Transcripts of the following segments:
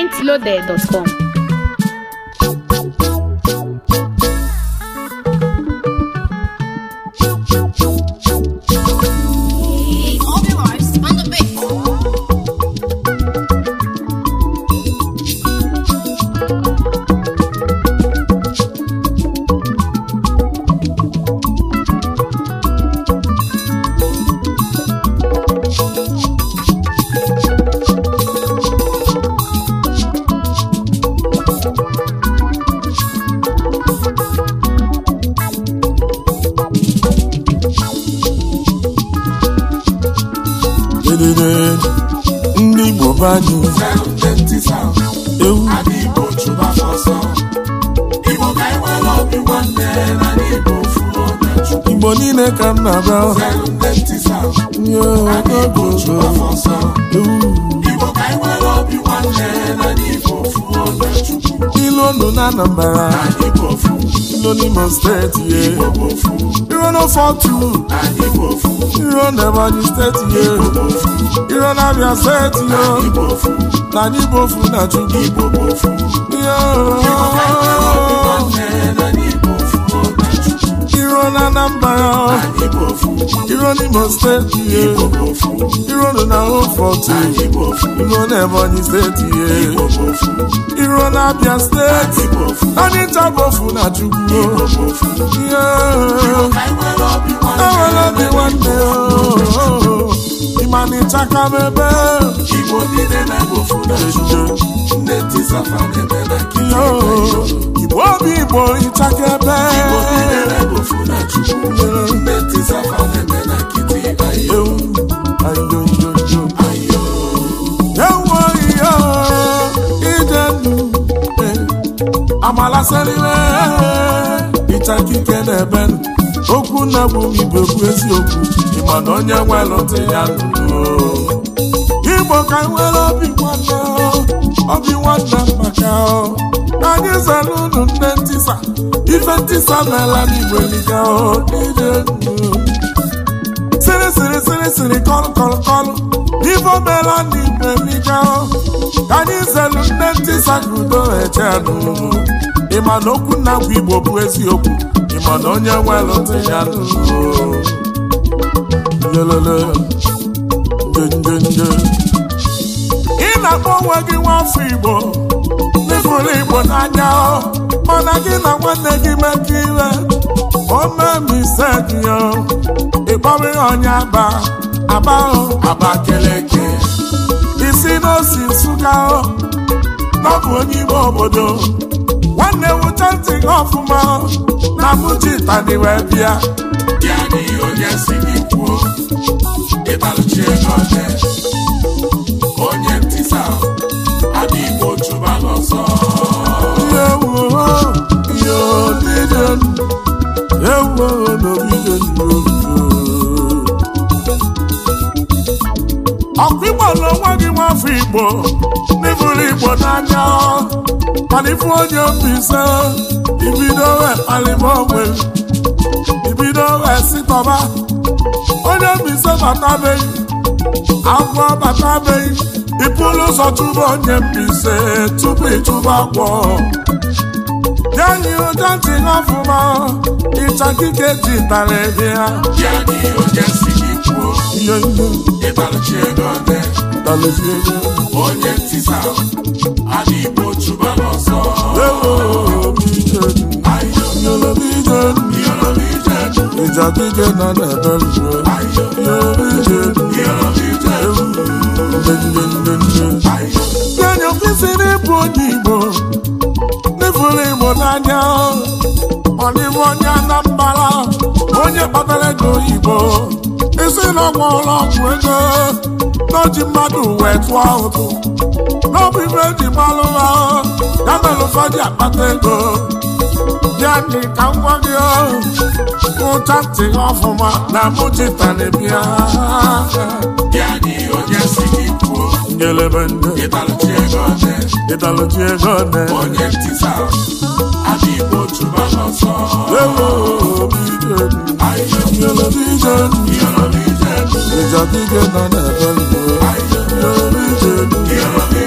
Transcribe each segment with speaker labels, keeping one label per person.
Speaker 1: pointloaded.com.
Speaker 2: All the lives on the beat.
Speaker 3: Dedede, ndị Igbo be anyị ewu Igbo niile ka m na-abịa nye ogogogo ewu ilu ndụ na Anambra ilu n'Imo steeti ye iro n'ofotu iro n'Ebonyi steeti ye iro n'Abia steeti yo na anyị bụ ofu na Chukwu iro na Anambra iro n'Imo steeti ye iro nọ na ofotu iro n'Ebonyi steeti ye iro n'Abia steeti anyị ncha bụ ofu na Chukwu Yeah. enwere obi nwanne o ịmana ịchaka m ebe
Speaker 4: Igbo niile na-egbofu na Chukwu nne tisafa na-eme na nkiri
Speaker 3: Yo, igbo obi igbo ịchaka ebe
Speaker 4: Igbo niile na-egbofu na Chukwu nne tisafa na-eme na nkịtị ayo
Speaker 3: Ewu, ayo, yo, yo.
Speaker 4: ayo
Speaker 3: Ewo iyo, ije ndụ, eh, amala seriwe ịchaka ike n'ebe nụ. okwu nna bụ m igbo bụ eziokwu ịma na onye nwere ntị ya nụrụ igbo ka nwere obi nwanne o, obi nwanne maka o. anyị zara unu nne ntisa ife ntisa meela n'igbo liga o ije ndụ sịrị sịrị sịrị sịrị kọlụ kọlụ kọlụ ife omela n'igbo liga o ka anyị zelu nne ntisa ka udo echenụ ịma na okwu nna bụ igbo bụ eziokwu ịma na onye nwere ntị ya nụrụ yelele njenjenje ị na-akpọ onwe gị nwafọ igbo n'ịfụrụ igbo n'anya ọ mana gị na nwanne gị mekọ ire o memise gị o ịkpọrọ ya onye aba aba o
Speaker 4: Abakeleke
Speaker 3: isi n'osi nsụka o n'ọbụ onye ime obodo nwanne wụcha ntị gị ọfụma o, na mụji tani wee bịa
Speaker 4: ya na ihe onye si gị kwuo ịtalụchi ego ole onye ntisa adị Igbo chụba n'ọsọ
Speaker 3: ewu ihe odide ewu n'obide ọkụ igbo n'onwe gị nwafọ igbo n'ịbụrụ igbo n'anya mana ifu onye obi ise ibido wee kpalịba onwe ibido wee sitọba onye obi ise batabeghị agwọ batabeghị ịpụrụ ụzọ chụba onye mbise tupu ịchụba agwọ Yanyi ụja ntị n'ọfụma ịchakike ji tara ebe ya
Speaker 4: ya na ihe onye si gị kwuo
Speaker 3: ihe ihe
Speaker 4: ịtalụchi ego ole
Speaker 3: talezi ego
Speaker 4: onye ntisa adị Igbo chụba n'ọsọ
Speaker 3: ewo ije
Speaker 4: ayo
Speaker 3: yolo ije
Speaker 4: iyolobi ije
Speaker 3: ịchakike nọ n'ebe nzuo
Speaker 4: ayo
Speaker 3: yolo ije
Speaker 4: iyolobi ije
Speaker 3: ewu ndendendende
Speaker 4: ayo
Speaker 3: Yanyi kwesịrị ịbụ onye Igbo n'ifuru Igbo n'anya ọ dịbụ onye Anambra onye kpatara ego oyibo isi n'ọgwụ ụlọ ọgwụ ego n'oji mmadụ wee tụọ ụtụ n'ọbụ ibe eji gbalụ ha ya mere ụfọdụ akpata ego ya dị ka m gwa gị ụcha ntị ọfụma na mụchitana bịa
Speaker 4: ya na ihe onye si gị kwuo
Speaker 3: ngelebe ndị
Speaker 4: ịtalụchi ego ole
Speaker 3: ịtalụchi ego ne
Speaker 4: onye ntisa adị Igbo chụba n'ọsọ
Speaker 3: ewo obi ije
Speaker 4: ayo
Speaker 3: ngelebe ije
Speaker 4: iyolobi ije
Speaker 3: ịjadike nọ n'ebe ndụ
Speaker 4: ayo
Speaker 3: ngelebe ije
Speaker 4: iyolobi ije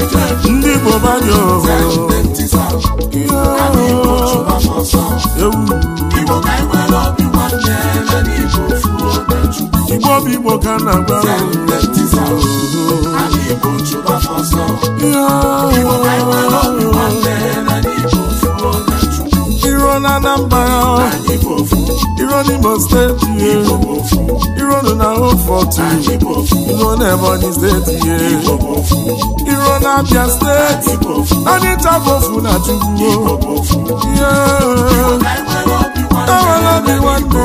Speaker 4: ije
Speaker 3: ndị igbo banye
Speaker 4: ndị ntịsa adị igbo chụba ọsọ
Speaker 3: ewu
Speaker 4: igbo ka anyị nwere obi nwanne na n'igbo fuo na chukwu
Speaker 3: igbo bụ igbo ka na agba
Speaker 4: ndị ntịsa adị igbo chụba ọsọ igbo ka anyị nwere obi nwanne na n'igbo fuo na chukwu
Speaker 3: iro na anambra
Speaker 4: anyị bụ ofu
Speaker 3: iro n'imo steeti
Speaker 4: igbo bụ ofu
Speaker 3: iro nọ na hofọtụ
Speaker 4: anyị bụ ofu
Speaker 3: iro na ebonyi steeti
Speaker 4: igbo bụ ofu
Speaker 3: iro na abia steeti
Speaker 4: anyị bụ ofu
Speaker 3: anyị tabofu na chukwu
Speaker 4: igbo bụ ofu
Speaker 3: Yeah.
Speaker 4: ka anyị nwere obi
Speaker 3: Enwere
Speaker 4: nwanne
Speaker 3: obi nwanne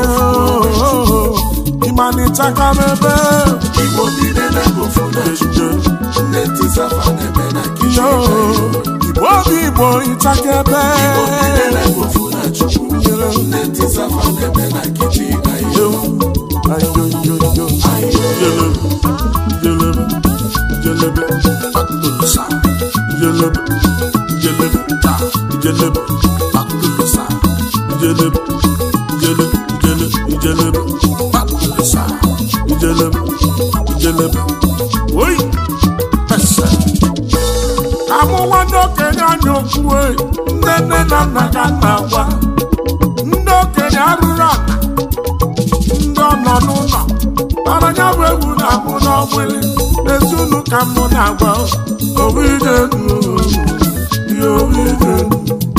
Speaker 3: ịmanịchaka n'ebe
Speaker 4: igbo niile na-ebe ofu na chukwu ndị ntịsa fa na-eme na kichin
Speaker 3: Yo, igbo obi igbo ịchaka ebe
Speaker 4: igbo niile na-ebe ofu na chukwu ndị ntịsa fa na-eme na kichin na iyo
Speaker 3: Ayoyoyo. Jelebe, jelebe, jelebe, akụlụsa. Jelebe, jelebe, ta, jelebe, akụlụsa. Jelebe, jelebe, jelebe, jelebe, akụlụsa. Jelebe, jelebe. Oyi, ese. Amụwa ndị okenye anya okwu e, nne nne na nna ka nna gwa ndị okenye arụrụ ala ndị ọ nọ n'ụlọ mana ya bụ egwu na-amụ n'ọgbụlị ezi unu ka mụ na-agwa owidenu owidenu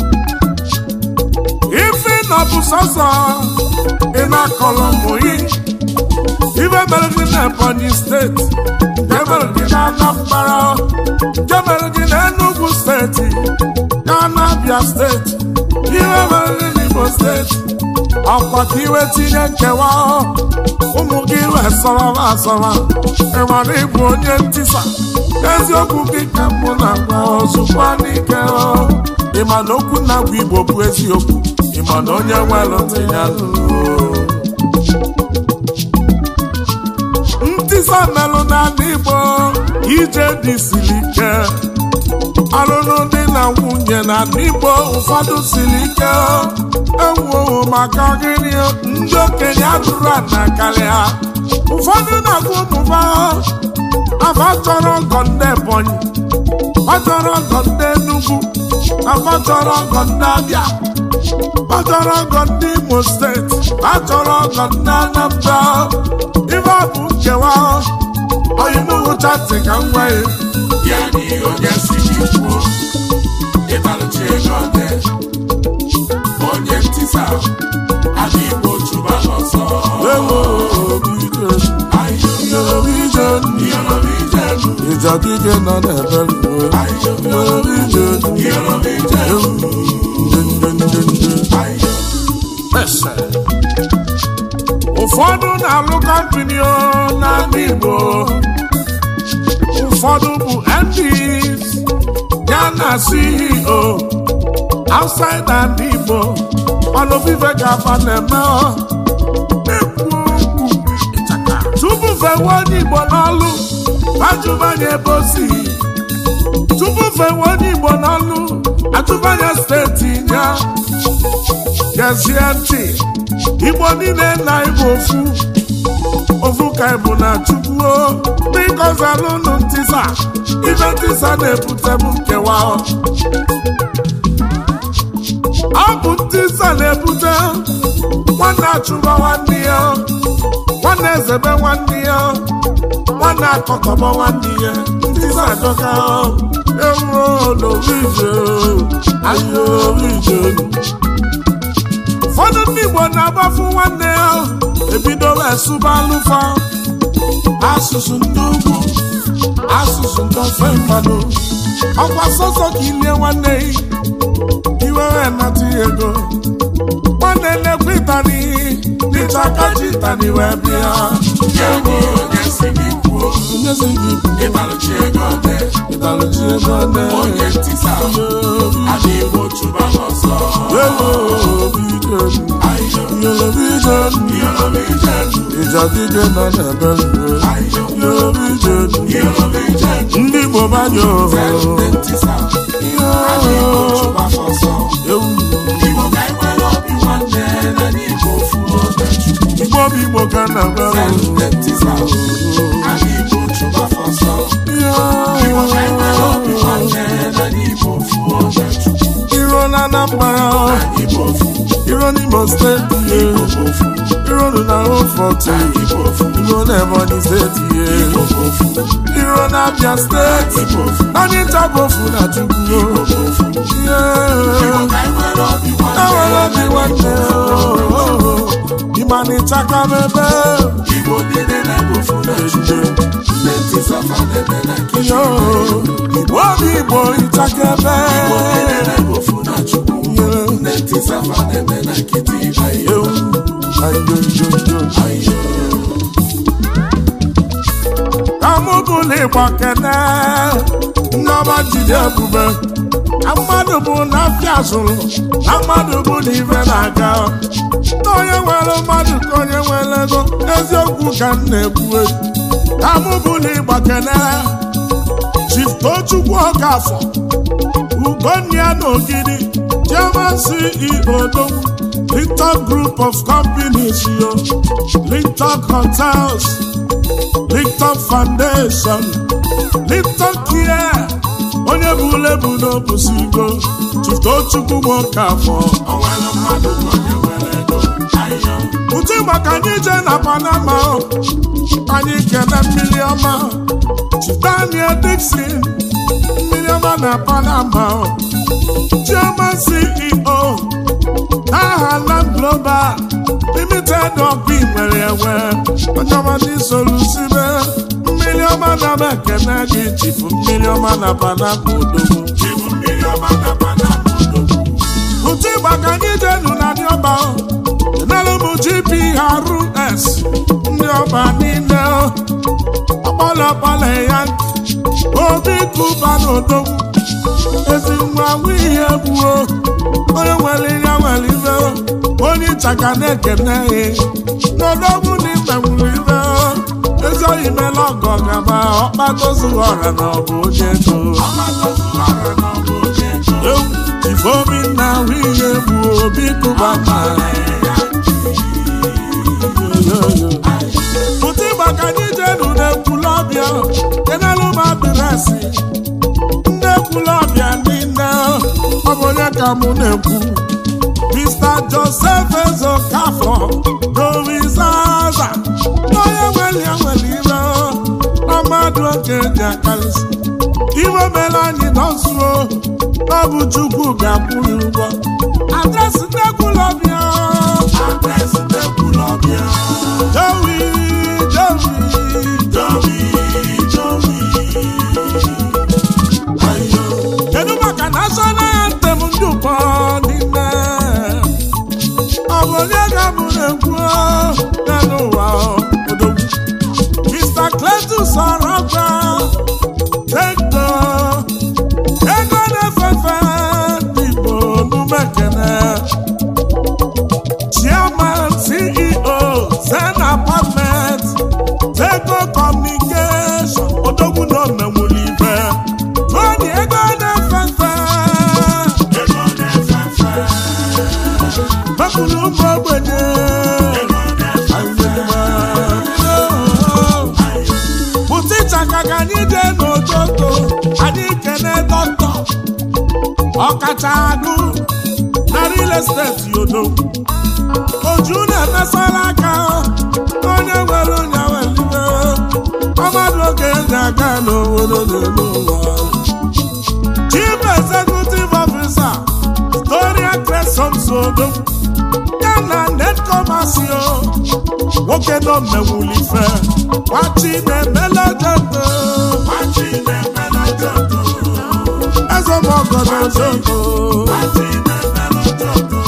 Speaker 3: ife nọ bụ sọsọ ị na-akọlọ ụmụ gị ife mere gị na Ebonyi steeti nke mere gị na Anambra nke mere gị na Enugu steeti ya na Abia steeti ihe mere gị n'Imo steeti ọkwa ka iwe tinye nkewa ụmụ gị wee sọrọba asọrọ ịmara ịbụ onye ntisa eziokwu gị ka mụ na-agwa ozugbo n'ike ịma na okwu na-agwa igbo bụ eziokwu ịma na onye nwere ntị ya nụrụ ntisa melụ n'ala igbo ije dị siri ike ọlụlụ dị na nwunye na ala igbo ụfọdụ siri ike ewuowo maka gịnị ndị okenye adụrụ ana karịa ụfọdụ na-agụ ụmụba afa chọrọ ọgọ ndị ebonyi ọ chọrọ ọgọ ndị enugwu afa chọrọ ọgọ ndị abịa ọ chọrọ ọgọ ndị imo steeti a chọrọ ọgọ ndị anambra ife ọ bụ nkewa oyinuwucha ntị ka m nwee
Speaker 4: ya na ihe onye si gị kwuo ịtalụchi ego ọdẹ onye ntịsa adị igbo chụba ọsọ
Speaker 3: ewo obi ije
Speaker 4: ayo
Speaker 3: obi ije
Speaker 4: iyolobi ijelu
Speaker 3: ịjadide nọ n'ebe ruo
Speaker 4: ayo
Speaker 3: obi ije
Speaker 4: iyolobi ijelu ayo
Speaker 3: ụfọdụ na-alụ kọmpini n'ala Igbo ụfọdụ bụ MPs ya na CEO outside ala Igbo mana obife ga-aba na-eme ọ. Ekwu okwu. tupu fewe onye Igbo n'ọlụ ajụbanye ebe o si tupu fewe onye Igbo n'ọlụ ajụbanye steeti ya gezie ntị igbo niile na igbo ofu ofu ka ịbụ na chukwu bikọzalụnụ ntisa ibe ntisa na-ebute bụ nkewa ọ bụ ntisa na-ebute nwanne achụba nwanne ya nwanne ezebe nwanne ya nwanne akọkọbọ nwanne ya ntisa adọka ewu n'orije ayo orije ụfọdụ ndị Igbo na-agbafu nwanne ya ebido wee sụba alụfa asụsụ ndị ugwu asụsụ ndị ofe mmadụ ọkwa sọsọ ka ilie nwanne gị iwe wee nata ya ego nwanne nnekwu ịtani dịcha aka ji ịtani wee bịa
Speaker 4: ya na ihe onye si gị kwuo
Speaker 3: onye si gị bụ
Speaker 4: ịtalụchi ego ọdẹ
Speaker 3: ịtalụchi ego nne
Speaker 4: onye ntịsa adị igbo chụba ọsọ
Speaker 3: ewo obi ije
Speaker 4: ayo
Speaker 3: iyolobi ije
Speaker 4: iyolobi ijelu
Speaker 3: ịjadide nọ n'ebe ruo
Speaker 4: ayo
Speaker 3: iyolobi ije
Speaker 4: iyolobi ijelu
Speaker 3: ndị Igbo banye
Speaker 4: ndị ntịsa adị igbo chụba ọsọ
Speaker 3: ewu
Speaker 4: igbo ka anyị nwere obi nwanne na n'igbo fuo na chukwu
Speaker 3: Igbo bụ Igbo ka na agba
Speaker 4: ndị ntịsa adị igbo chụba ọsọ igbo ka anyị nwere obi nwanne
Speaker 3: Anambra
Speaker 4: anyị bụ ofu
Speaker 3: iro n'Imo steeti ye
Speaker 4: Igbo bụ ofu
Speaker 3: iro nụ na Oforto
Speaker 4: anyị bụ ofu
Speaker 3: iro na Ebonyi steeti ye
Speaker 4: Igbo bụ ofu
Speaker 3: iro na Abia steeti
Speaker 4: Igbo bụ ofu
Speaker 3: anyị ntabofu na Chukwu
Speaker 4: Igbo bụ ofu
Speaker 3: Yeah.
Speaker 4: ka anyị nwere obi
Speaker 3: Enwere obi nwanne ịmanịchaka n'ebe
Speaker 4: Igbo niile na-ebu ofu na Chukwu ndị ntisafa na-eme na nkiri
Speaker 3: yo Igbo obi Igbo ịchaka
Speaker 4: Igbo niile
Speaker 3: ebe
Speaker 4: na-ebu ofu na Chukwu ndị ntisafa na-eme na nkịtị ayo
Speaker 3: Ewu, ayoyoyo.
Speaker 4: ayo
Speaker 3: ka mụ bụla ịgba kene nneọma jide ebube na mmadụ bụ na afịa zụrụ na mmadụ bụ na ife na-aga na onye nwere mmadụ ka onye nwere ego eziokwu ka m na-ekwu ka mụ bụla ịgba kene Chief Tochukwu Okafọ Ugonia n'Ogidi Chairman CEO Dogwu Lintok Group of Companies yo Lintok Hotels Lintok Foundation Lintok Care onye bụ ulebu n'obusigo Chief Tochukwu Okafọ
Speaker 4: o nwere mmadụ bụ onye nwere ego ayo
Speaker 3: Uche maka anyị je na Panama o. anyị kene mmiri ọma Chief Daniel Dixon mmiri ọma na Panama o. Chairman CEO n'aha Land Global Limited ọkụ nwere enwe onye ọma ndị solusibe mmiri ọma na m ekene gị chifu mmiri ọma na Panama odogwu
Speaker 4: Igbo mmiri ọma na Panama odogwu
Speaker 3: Uche maka anyị jenu na ndị ọba o. enelu m GPRS ndị ọba niile o. ọkpọlọkpọlọ ya obi kụba n'odogwu ezi nwa ihe gbuo onye nwere ihe nwere ibe o. onye ịchaka na-ekene ya n'odogwu na ibe nwere ibe o. ezi oyi mela ọgọ gaba ọkpatozu ọra na ọ bụ onye ego
Speaker 4: ọgbakọzụlara na ọ bụ onye ego
Speaker 3: ifeobi na ihe gbuo obi kụba ma pụta ịgba ka anyị jenu n'ekwulọbịa kenelu m adịresị ndị ekwulọbịa niile ọ bụ onye ka mụ na-ekwu Mr. Joseph Ezokafọ Dowizaza onye nwere ya nwere ire na mmadụ oge ji akarịsị iwe mere anyị nọzuo ọ bụ Chukwu ga-akwụ ya ụgwọ adresị ndị ekwulọbịa
Speaker 4: adresị n'ekwulọbịa
Speaker 3: Jowi Jowi
Speaker 4: Jowi Jowi ayo
Speaker 3: kedu maka national anthem ndị ụkọ niile ọ bụ onye ga-abụ na-ekwu n'elu ụwa odogwu Mr. Cletus Orokwa Ego ego na-efefe ndị Igbo n'umekene Chairman CEO Zen Apartment Tego Communication odogwu na omenwuli ibe Tony ego na-efefe
Speaker 4: ego na-efefe
Speaker 3: mepụrụ ụmụ ogbenye
Speaker 4: ego na-efefe
Speaker 3: pụta ịchaka ka anyị jee n'ototo anyị kene dọkịta ọkacha agụ na real estate yodo oju na-emesara aka onye nwere onye welibe ọmadụ oge eji aga n'obodo n'elu ụwa chief executive officer Gloria Cresson Sodo ya na netcomasio nwoke nọ mmewulife wachi na-emela jento
Speaker 4: machi na-emela joto
Speaker 3: ezemọgọdọ jento
Speaker 4: machi na-emela joto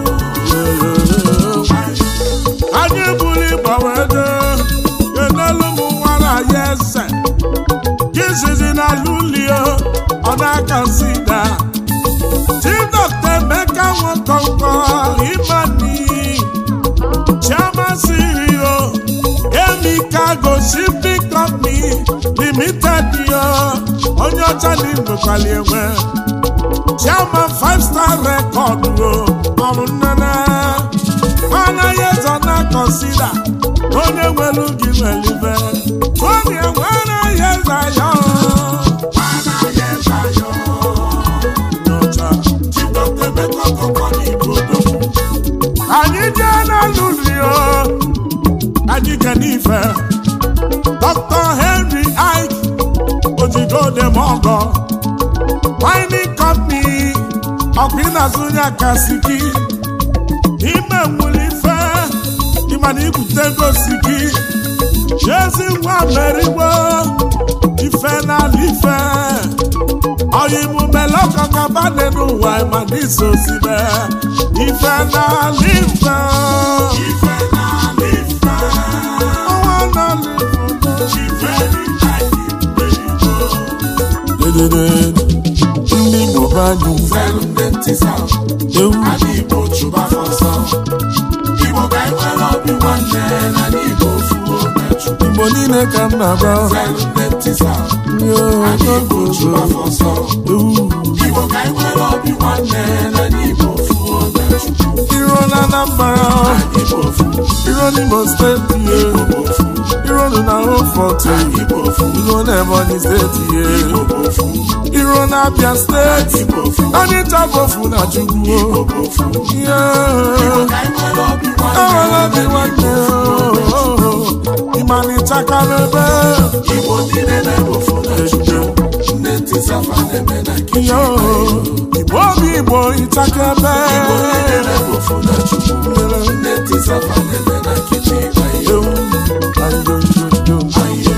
Speaker 3: anyị buru ịgbanwede kenelu m nwara ya eze jizizi na lulio ọ na-aka sida Chief Dr. Emeka Nwokonko Imani Chairman CEO Emikago Shipping Company Limited yo onye ọcha na ndokwali enwe Chairman Five Star Record o ọrụ nnene anaghị ezo na kọnsida onye nwere gị nwelibe Tony enwe anaghị eze ya
Speaker 4: anaghị eze ayọ
Speaker 3: n'ọcha
Speaker 4: Chief Dr. Emeka
Speaker 3: n'ife dr henry ike ojigodemogo mining company ọkwa ịna-azụ ya kasiki ime nwere ife ịmana ibute gosi gị ezi nwa merigbo ife n'ala ife ọyịmụmele ọkọkọbane n'ụwa ịmana isosibe ife n'ala ife
Speaker 4: Ife n'ala ife,
Speaker 3: ọnwa n'ala ife
Speaker 4: ife dị anyị mmerigo.
Speaker 3: Dedede, ndị Igbo be anyị
Speaker 4: Felu ndị ntịsa,
Speaker 3: ewu
Speaker 4: ala Igbo chụba ọsọ. Igbo ka anyị nwere obi nwanne na ala Igbo fuo mechukwu.
Speaker 3: Igbo niile ka m na-agba
Speaker 4: Felu ndị ntịsa,
Speaker 3: Yo,
Speaker 4: ala Igbo chụba ọsọ.
Speaker 3: ewu
Speaker 4: Igbo ka anyị nwere obi nwanne na ala Igbo fuo mechukwu.
Speaker 3: iro na Anambra
Speaker 4: Igbo fuo,
Speaker 3: iro n'Imo steeti ye
Speaker 4: Igbo fuo,
Speaker 3: iro nụ na Oforto
Speaker 4: Igbo fuo,
Speaker 3: iro na Ebonyi steeti ye
Speaker 4: Igbo fuo,
Speaker 3: iro na Abia steeti
Speaker 4: Igbo fuo,
Speaker 3: anyị tabofu na Chukwu
Speaker 4: Igbo fuo.
Speaker 3: Yo,
Speaker 4: Ka anyị nwere obi
Speaker 3: enwere obi
Speaker 4: nwanne
Speaker 3: nwanne ịmalichakara ebe
Speaker 4: Igbo niile na-ebofu na Chukwu. Ndị ntịsafa na-eme na nkịtị.
Speaker 3: yo Igbo obi Igbo ịchakebe
Speaker 4: Igbo niile na-ebofu na Chukwu. Ndị ntịsafa na-eme na nkịtị. Ayo,
Speaker 3: ewu ayo yo yo
Speaker 4: ayo.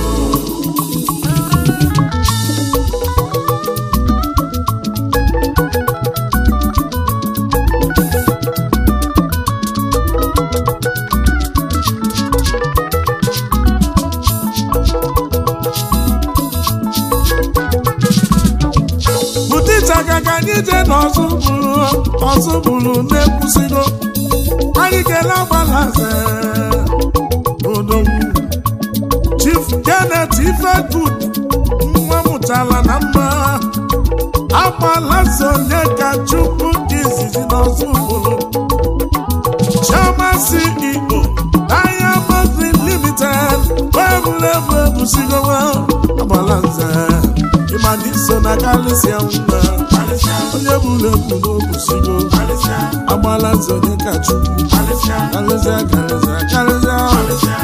Speaker 3: bute ịchaka ka anyị jee n'ọzọ bụrụ ọzọ bụrụ na-ekwusigo anyị kele agbalaze odogwu chief janet ifegud nwa mụtara na mma agbalaze onye ka chukwu dị izizi n'ọzọ bụrụ chioma ceo diamond limited webụlebu ebusigowa agbalaze ịmana iso na kalisia nwa onye bụrụ ebu n'obusigo agbala nze onye ka chukwu karịsịa karịsịa karịsịa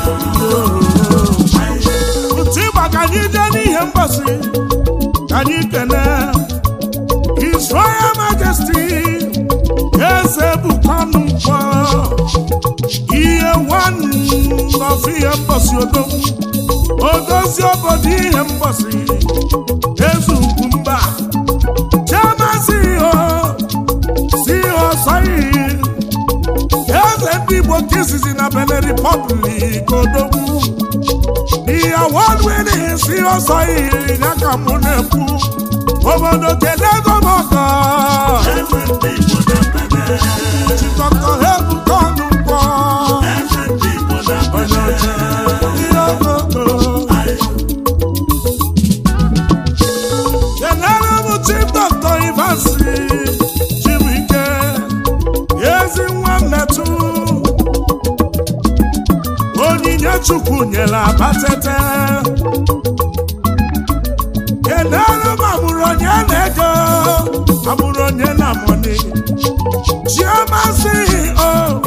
Speaker 3: otu ịgba ka anyị jee n'ihe mgbasị ka anyị kene His Royal Majesty eze bukọnụ mkpọ ihe nwanne nọfụ ihe mgbasị odogwu odozi obodo ihe mgbasị eze ugwu mba chairman CEO CEO sorry eze ndị Igbo nke izizi na Benin Republic odogwu the award winning CEO sorry ya ka mụ na-ekwu obodo kenego m ọgọ
Speaker 4: Eze ndị Igbo na-ememe.
Speaker 3: chịkọkọ ebuka ọnụ mkpọ
Speaker 4: Eze ndị Igbo na-ememe.
Speaker 3: ihe ogogo kenere m chief dr ivansi chibuike ezi nwa mmetụ onyinye chukwu nyere abatete kenere m amụrụ onye na-ego amụrụ onye na moni chioma ceo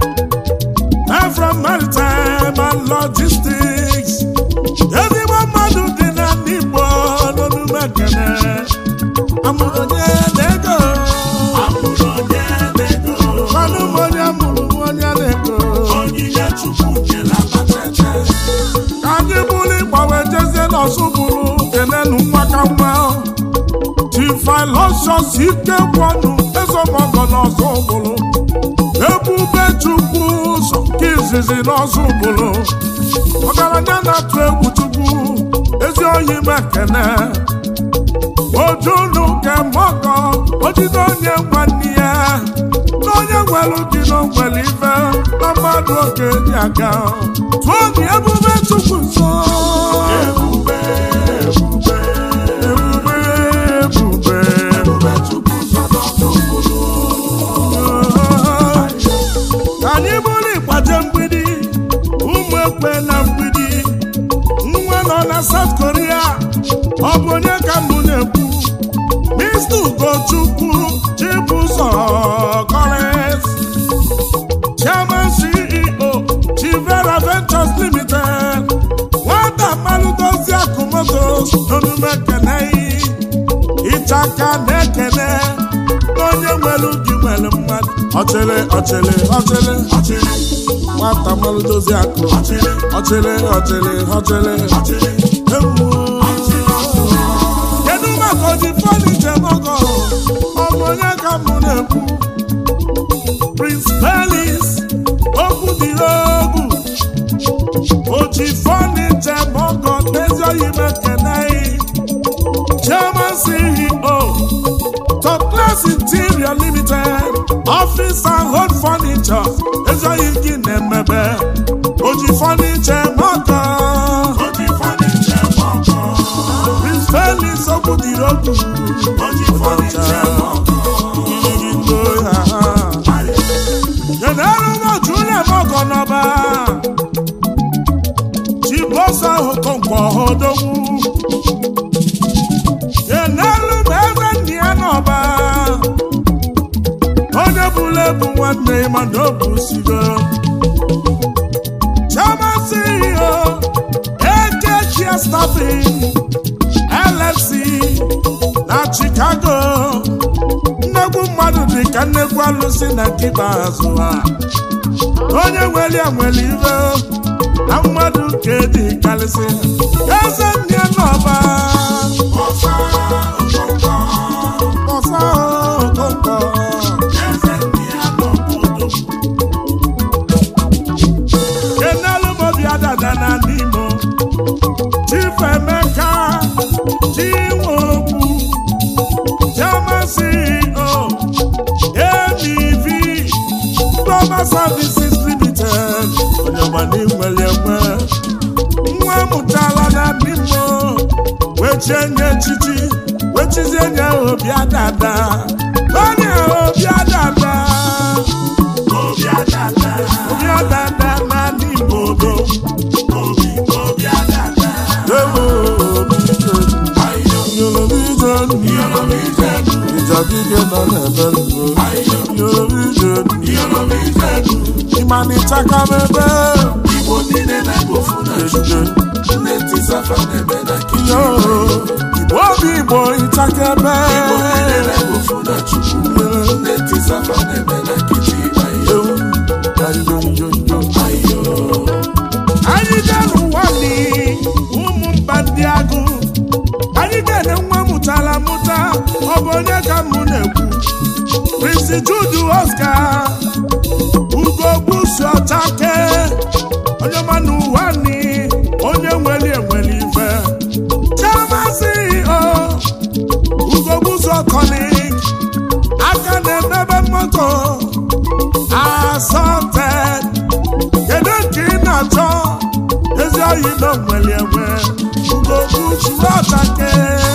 Speaker 3: Efrom Maritime and Logistics ezigbo mmadụ dị na ndị Igbo n'omume kene amụrụ onye na-ego
Speaker 4: Amụrụ onye na-ego.
Speaker 3: mmanụ m onye mụrụ m onye na-ego
Speaker 4: Onyinye Chukwu nyere abatete.
Speaker 3: ka anyị bụrụ ịgbanwe jezie n'ọsụ bụrụ kenenu nwa ka nwa tifilosios ike gwọnụ ezemọgọ n'ọsụ bụrụ ebube chukwu ụzọ nke izizi n'ọsụ bụrụ ọgaranya na-atụ egwu chukwu ezi oyi mekene ojunu kemọgọ ojide onye nwanne ya na onye nwere dị n'ogwere ife na mmadụ oge dị aga tụọ gị ebube chukwu nso
Speaker 4: Ebube, ebube,
Speaker 3: ebube ebube
Speaker 4: ebube Chukwu nọ n'ọnụ
Speaker 3: ka anyị bụrụ ịgbaje mgbidi ụmụ ekwe na mgbidi nwa nọ na South Korea ọ bụ onye ka mbụ na-ekwu Mr. Ugochukwu Chibụzọ Collins Chairman CEO Chivera Ventures motos n'omume ekene ịchaka na-ekene na onye nwere gị nwere mmadụ ọchịrị ọchịrị ọchịrị ọchịrị nwata mmalụ dozie akụ ọchịrị ọchịrị ọchịrị ọchịrị egwu kedu maka oji fọdụ njem ọgọ ọ bụ onye ka mụ na-ekwu Prince Pelis okwu dị egwu oji fọdụ njem ọgọ ezi oyi mekene Chairman CEO Top Class Interior Limited Office and Home Furniture ezoghị gị na-emebe oji furniture mọkọ
Speaker 4: Oji furniture mọkọ.
Speaker 3: Prince Felix okwu dịrị okwu
Speaker 4: Oji furniture mọkọ.
Speaker 3: Iyigi ndo ya Keneru m oju ụlọ mọkọ n'ọba Chibosa Okonkwo Odogwu Keneru m eze ndị ya n'ọba onye bụla ebu nwanne mana o busigo Chairman CEO AKG Staffing LLC na Chicago nnegwu mmadụ dị ka nnegwu alụsị na nke ikpeazụ ha onye nwere ya nwere ibe na mmadụ ka dị karịsị eze nne n'ọba
Speaker 4: Ọsa Okonkwo.
Speaker 3: ọsa okonkwo
Speaker 4: Eze ndị anọ n'odo.
Speaker 3: kenelu mobi adada na n'imo chief emeka chinwokwu chairman ceo amev global services limited onyema n'inwere enwe nwa mụtara na n'imo wechie nye echichi wechizie nye obi adada onye obi adada
Speaker 4: Obi adada.
Speaker 3: obi adada na n'imo do
Speaker 4: Obi obi adada.
Speaker 3: ewo obi ije
Speaker 4: Ayo.
Speaker 3: Yoruba ije
Speaker 4: Yoruba ijedu.
Speaker 3: ìjà gígé nọ n'ebe nro
Speaker 4: Ayo.
Speaker 3: Yoruba ije
Speaker 4: Yoruba ijedu.
Speaker 3: ịma na ịchaka mebe
Speaker 4: Igbo niile na-egbofu na Chukwu.
Speaker 3: ejije
Speaker 4: Nne Tisafa na-eme na kichin.
Speaker 3: yo igbo obi igbo ịchaka ebe
Speaker 4: Igbo niile na-egbofu na Chukwu. Nne Tisafa na-eme na kichin. Ayo.
Speaker 3: ewu ayoyoyo
Speaker 4: Ayo.
Speaker 3: anyị dere ụwa ni ụmụ mba ndị agụ anyị ga-ene nwa mụtara mụta ọ bụ onye ka mụ na-ekwu Prince Jude Oscar ugo gbusu ọchake onye ma n'ụwa ni onye nwere enwere ife Chairman CEO ugo gbusu ọkọnik aka na-emebe moto asọted kedu nke ị na-achọ ezi oyi na nwere enwe ugogbu churu ọchake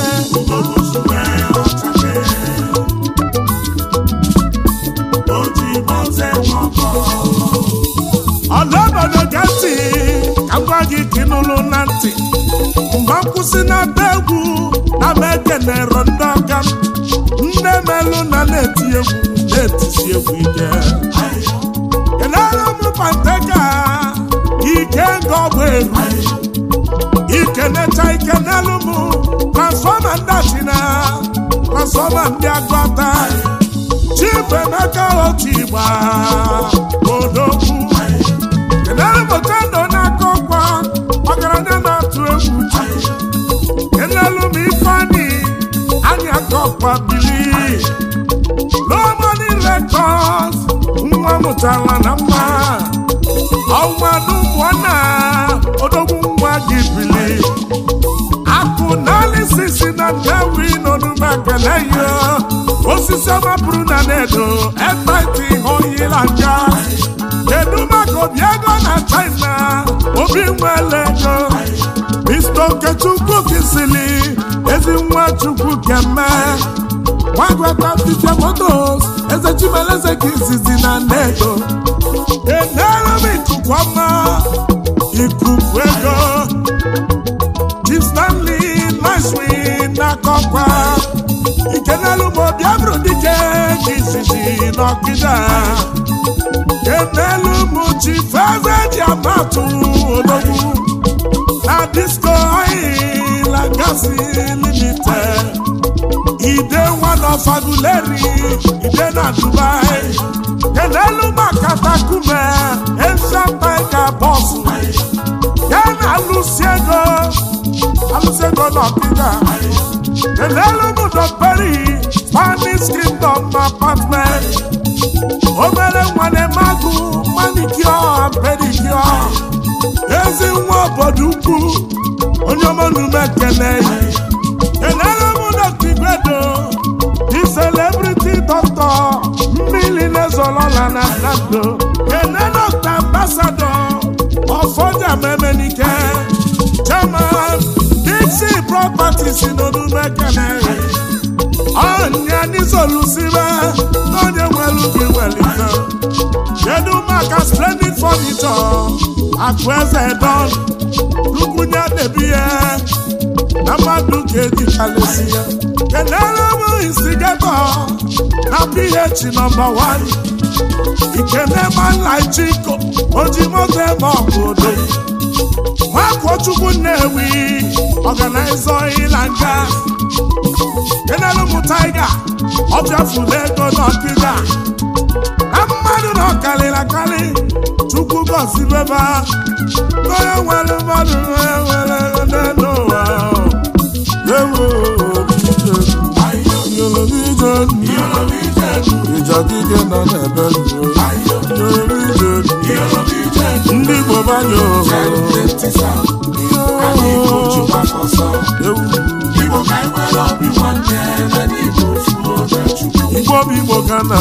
Speaker 3: ọdọobodo ge ntị ka m gwa gị ka ị nụrụ na ntị mgbe nkwụsị na be egwu na m ekenero ndị ọga m nne melụ na na-eti egwu na-etisi egwu ike kelere m panteka ike nga ọgba eru ikenecha ike n'elu m transfọma ndị achina transfọma ndị agụta chief emeka otu igba odogwu kelere m tendo n'aka ọkwa ọgaranya na-atụ egwu kelelu m ifeanyị anyị aka ọkwa bili Lomani Records nwa mụtara na mma ọnwadu mụọna odogwu nwa gị bili akụ n'alisisi na ndewi n'onume ekele ya osisi ọma bụrụ na nedo ekwentị oyila nga kedu maka obi ego na china obi nwere ego Mr. Okechukwu kisili ezi nwa chukwu keme nwagwata fifia motos eze chimeleze ka izizi na nnedo enere m ikuku ọma ikuku ego Chief Stanley Nicewin n'akọkwa ikenelu m obi abụrụ dike ka izizi n'ọkịda kenelu m Chief eze ji amatụ odogwu na disco oil oil and gas limited ide one of aguleri ide na dubai kelelu makatakume ancient tiger boss ya na alụsiego alụsiego n'ọkịga kelelu m dọkperi spanish kingdom apartment obere nwane magụ manicure and pedicure ezi nwa obodo ukwu onye ọmọnume ekene kelere m dọkta igwedo di celebrity doctor mmiri na-ezolola na nnado kene dọkta ambasado ọfọja memenike chairman dixie properties n'onume ekene ọnya n'izolusibe n'onye nwelu gị welite kedu maka splendid furniture akụ eze don lukwunye debie na mmadụ ga-eji kalesi ya kelere m instigato na ph nọmba 1 ikene manlaichiko ojimoto ebe ọbụdo nwakwọchukwu nnewi ọganaizo ịlanga kenelu m taiga ọbịafụla ego n'ọkịga na mmadụ na ọkalịla akarị chukwu gọzibeba onye nwere mmadụ onye nwere ego n'elu ụwa ewo ịjadike nọ n'ebe ndị Igbo banye Igbo bụ Igbo ka na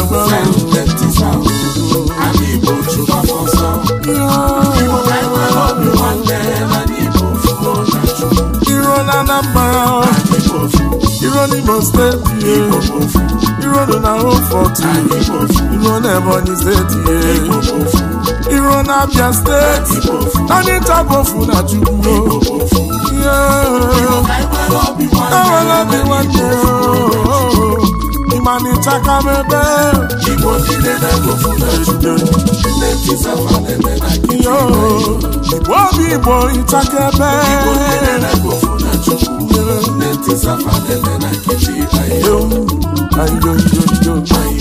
Speaker 3: iro na Anambra iro n'Imo steeti iro na Rufọt iro na Ebonyi steeti iro na Abia steeti anyị tabofu na Chukwu enwere obi nwanne ịmanịchaka m ebe Igbo obi Igbo ịchaka ebe Yo, ayo, yo, yo.